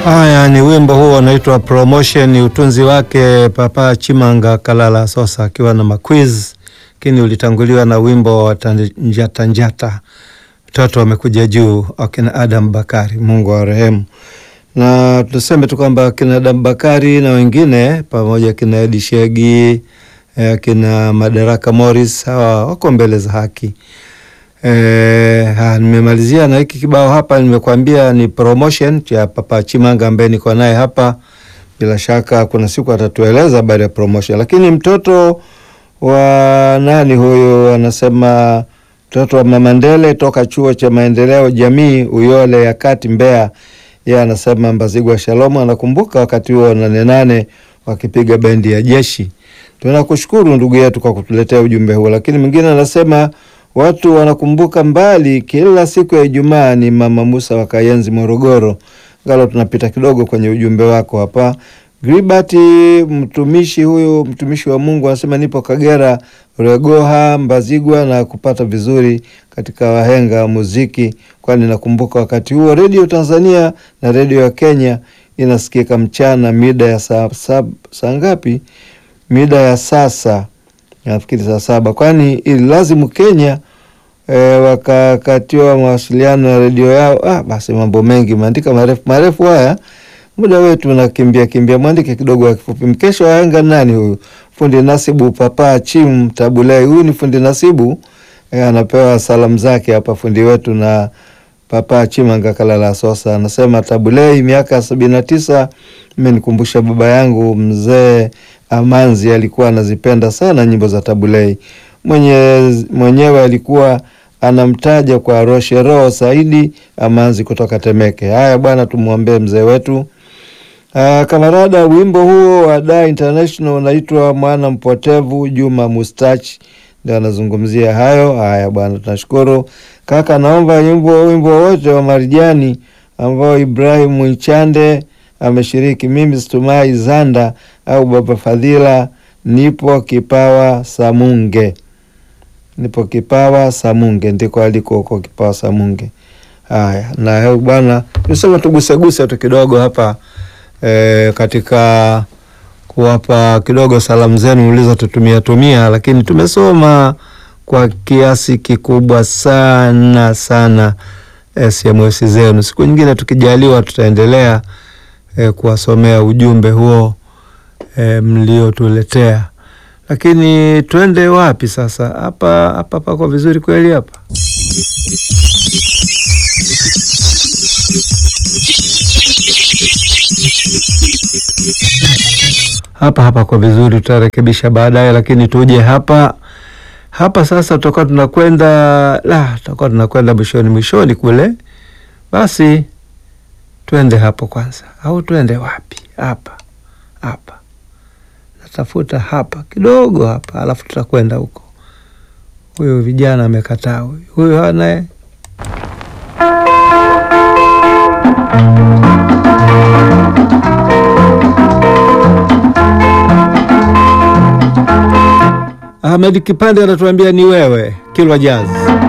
Haya ni wimbo huo unaitwa Promotion, ni utunzi wake Papa Chimanga Kalala Sosa akiwa na maquiz, lakini ulitanguliwa na wimbo wa Tanjata Njata, mtoto amekuja juu, akina Adam Bakari, Mungu wa rehemu. Na tuseme tu kwamba akina Adam Bakari na wengine pamoja, akina Edi Shegi, akina Madaraka Morris, hawa wako mbele za haki. E, nimemalizia na hiki kibao hapa, nimekuambia ni promotion cha Papa Chimanga ambaye niko naye hapa. Bila shaka kuna siku atatueleza habari ya promotion, lakini mtoto wa nani huyu, anasema mtoto wa Mama Ndele toka chuo cha maendeleo jamii Uyole ya Kati Mbeya. Yeye anasema Mbazigwa Shalomu anakumbuka wakati huo nane nane wakipiga bendi ya jeshi. Tunakushukuru ndugu yetu kwa kutuletea ujumbe huo, lakini mwingine anasema watu wanakumbuka mbali, kila siku ya Ijumaa ni Mama Musa wa Kayenzi, Morogoro. Ngalo tunapita kidogo kwenye ujumbe wako hapa. Gribati mtumishi huyu, mtumishi wa Mungu anasema nipo Kagera, Regoha, Mbazigwa na kupata vizuri katika wahenga wa muziki, kwani nakumbuka wakati huo redio Tanzania na redio ya Kenya inasikika mchana mida ya saa saa ngapi? Mida ya sasa nafikiri saa saba, kwani ililazimu Kenya e, wakakatiwa mawasiliano ya redio yao. Ah, basi mambo mengi maandika marefu marefu haya, muda wetu unakimbia kimbia, mwandike kidogo ya kifupi. Mkesha wahenga nani huyu? Fundi Nasibu Papa Chim Tabulei, huyu ni fundi Nasibu e, anapewa salamu zake hapa fundi wetu na Papa Chimanga Kalala Sosa anasema Tabulei, miaka sabini na tisa, mmenikumbusha baba yangu mzee Amanzi alikuwa anazipenda sana nyimbo za Tabulei. Mwenye, mwenyewe alikuwa anamtaja kwa Roshero Saidi Amanzi kutoka Temeke. Haya bwana, tumwombee mzee wetu. Uh, kamarada, wimbo huo wa Da International unaitwa mwana mpotevu. Juma Mustachi ndio anazungumzia hayo. Haya bwana, tunashukuru kaka. Naomba wimbo wimbo wote wa Marijani ambao Ibrahim Mwichande ameshiriki. Mimi Situmai Zanda au Baba Fadhila, nipo Kipawa Samunge, nipo Kipawa Samunge, ndiko aliko huko Kipawa Samunge. Haya, na bwana, nisema tuguseguse tu kidogo hapa e, katika kuwapa kidogo salamu zenu ulizotutumia tumia, lakini tumesoma kwa kiasi kikubwa sana sana SMS zenu. Siku nyingine tukijaliwa, tutaendelea e, kuwasomea ujumbe huo e, mliotuletea. Lakini twende wapi sasa? Hapa hapa pako vizuri kweli hapa hapa hapa kwa vizuri, tutarekebisha baadaye, lakini tuje hapa hapa sasa. Tutakuwa tunakwenda la, tutakuwa tunakwenda mwishoni mwishoni kule. Basi twende hapo kwanza, au twende wapi? Hapa hapa, natafuta hapa kidogo hapa, alafu tutakwenda huko. Huyu vijana amekataa, huyu huyu hanaye Ahmed Kipande anatuambia ni wewe Kilwa Jazz.